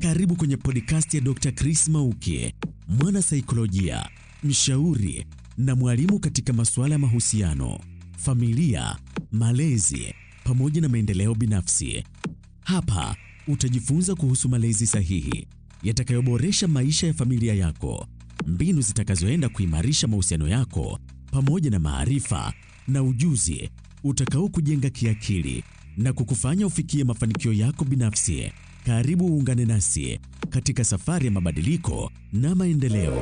Karibu kwenye podcast ya Dr. Chris Mauki, mwana saikolojia, mshauri na mwalimu katika masuala ya mahusiano, familia, malezi pamoja na maendeleo binafsi. Hapa utajifunza kuhusu malezi sahihi yatakayoboresha maisha ya familia yako, mbinu zitakazoenda kuimarisha mahusiano yako pamoja na maarifa na ujuzi utakao kujenga kiakili na kukufanya ufikie mafanikio yako binafsi. Karibu uungane nasi katika safari ya mabadiliko na maendeleo.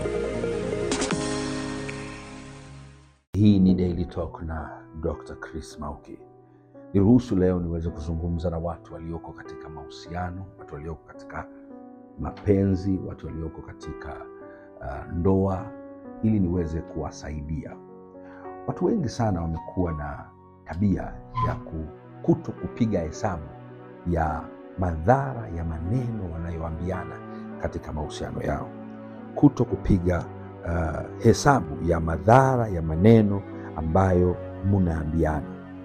Hii ni Daily Talk na Dr. Chris Mauki. Niruhusu leo niweze kuzungumza na watu walioko katika mahusiano, watu walioko katika mapenzi, watu walioko katika uh, ndoa ili niweze kuwasaidia. Watu wengi sana wamekuwa na tabia ya kuto kupiga hesabu ya madhara ya maneno wanayoambiana katika mahusiano yao, kuto kupiga uh, hesabu ya madhara ya maneno ambayo mnaambiana,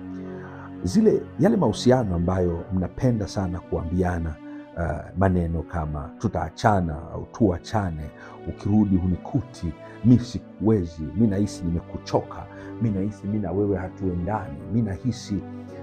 zile yale mahusiano ambayo mnapenda sana kuambiana uh, maneno kama tutaachana au tuachane, ukirudi hunikuti, mi sikuwezi, mi nahisi nimekuchoka, mi nahisi mi na wewe hatuendani, mi nahisi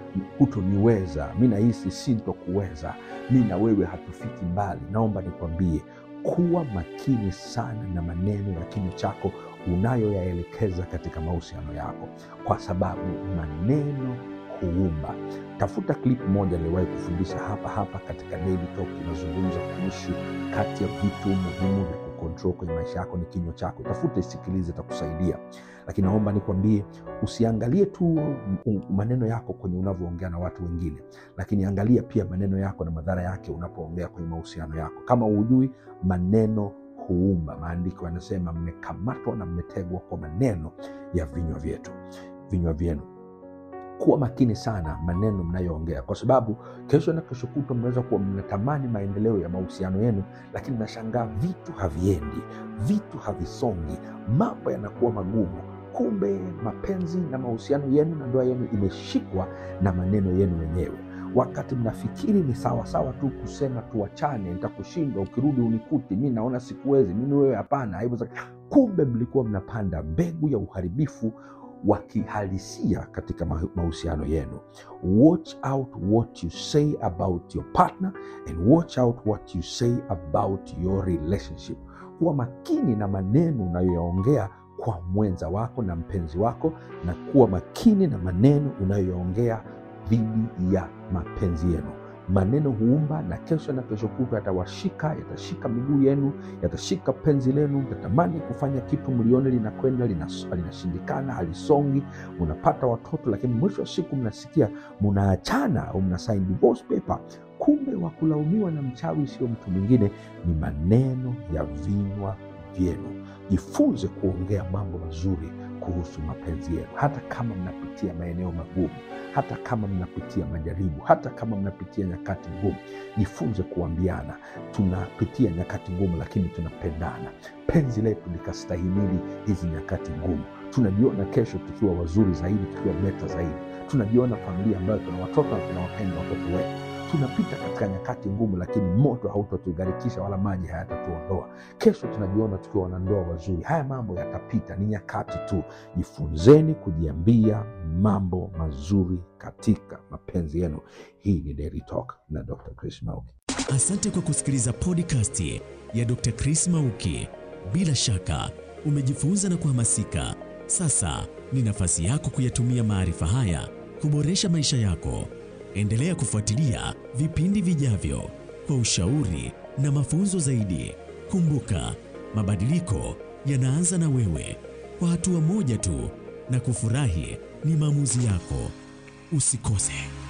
hutoniweza, mi nahisi sintokuweza, mi na wewe hatufiki mbali. Naomba nikwambie, kuwa makini sana na maneno ya kinywa chako unayoyaelekeza katika mahusiano yako, kwa sababu maneno huumba. Tafuta clip moja niliwahi kufundisha hapa hapa katika Daily Talk, inazungumza kuhusu kati ya vitu muhimu vya kukontrol kwenye maisha yako ni kinywa chako. Tafuta isikilize, itakusaidia. Lakini naomba nikwambie, usiangalie tu maneno yako kwenye unavyoongea na watu wengine, lakini angalia pia maneno yako na madhara yake unapoongea kwenye mahusiano yako. Kama hujui, maneno huumba. Maandiko yanasema mmekamatwa na mmetegwa kwa maneno ya vinywa vyetu, vinywa vyenu. Kuwa makini sana maneno mnayoongea, kwa sababu kesho na kesho kutwa mnaweza kuwa mnatamani maendeleo ya mahusiano yenu, lakini nashangaa vitu haviendi, vitu havisongi, mambo yanakuwa magumu. Kumbe mapenzi na mahusiano yenu na ndoa yenu imeshikwa na maneno yenu wenyewe. Wakati mnafikiri ni sawasawa tu kusema tuachane, nitakushindwa, ukirudi unikuti, mi naona sikuwezi, mimi wewe hapana, haiwezekani. Kumbe mlikuwa mnapanda mbegu ya uharibifu wa kihalisia katika mahusiano yenu. Watch out what you say about your partner and watch out what you say about your relationship. Kuwa makini na maneno unayoyaongea kwa mwenza wako na mpenzi wako, na kuwa makini na maneno unayoyaongea dhidi ya mapenzi yenu. Maneno huumba, na kesho na kesho kutwa yatawashika, yatashika miguu yenu, yatashika penzi lenu. Mtatamani kufanya kitu, mlione linakwenda linashindikana, halisongi, munapata watoto, lakini mwisho wa siku mnasikia munaachana au mna sign divorce paper. Kumbe wa kulaumiwa na mchawi sio mtu mwingine, ni maneno ya vinywa vyenu. Jifunze kuongea mambo mazuri kuhusu mapenzi yenu, hata kama mnapitia maeneo magumu, hata kama mnapitia majaribu, hata kama mnapitia nyakati ngumu. Jifunze kuambiana, tunapitia nyakati ngumu, lakini tunapendana. Penzi letu likastahimili hizi nyakati ngumu. Tunajiona kesho tukiwa wazuri zaidi, tukiwa beta zaidi. Tunajiona familia ambayo tuna watoto na tunawapenda watoto wetu tunapita katika nyakati ngumu, lakini moto hautotugharikisha wala maji hayatatuondoa. Kesho tunajiona tukiwa wanandoa wazuri. Haya mambo yatapita, ni nyakati tu. Jifunzeni kujiambia mambo mazuri katika mapenzi yenu. Hii ni Daily Talk na Dr. Chris Mauki. Asante kwa kusikiliza podcast ya Dr. Chris Mauki. Bila shaka umejifunza na kuhamasika. Sasa ni nafasi yako kuyatumia maarifa haya kuboresha maisha yako. Endelea kufuatilia vipindi vijavyo kwa ushauri na mafunzo zaidi. Kumbuka, mabadiliko yanaanza na wewe, kwa hatua moja tu, na kufurahi ni maamuzi yako. Usikose.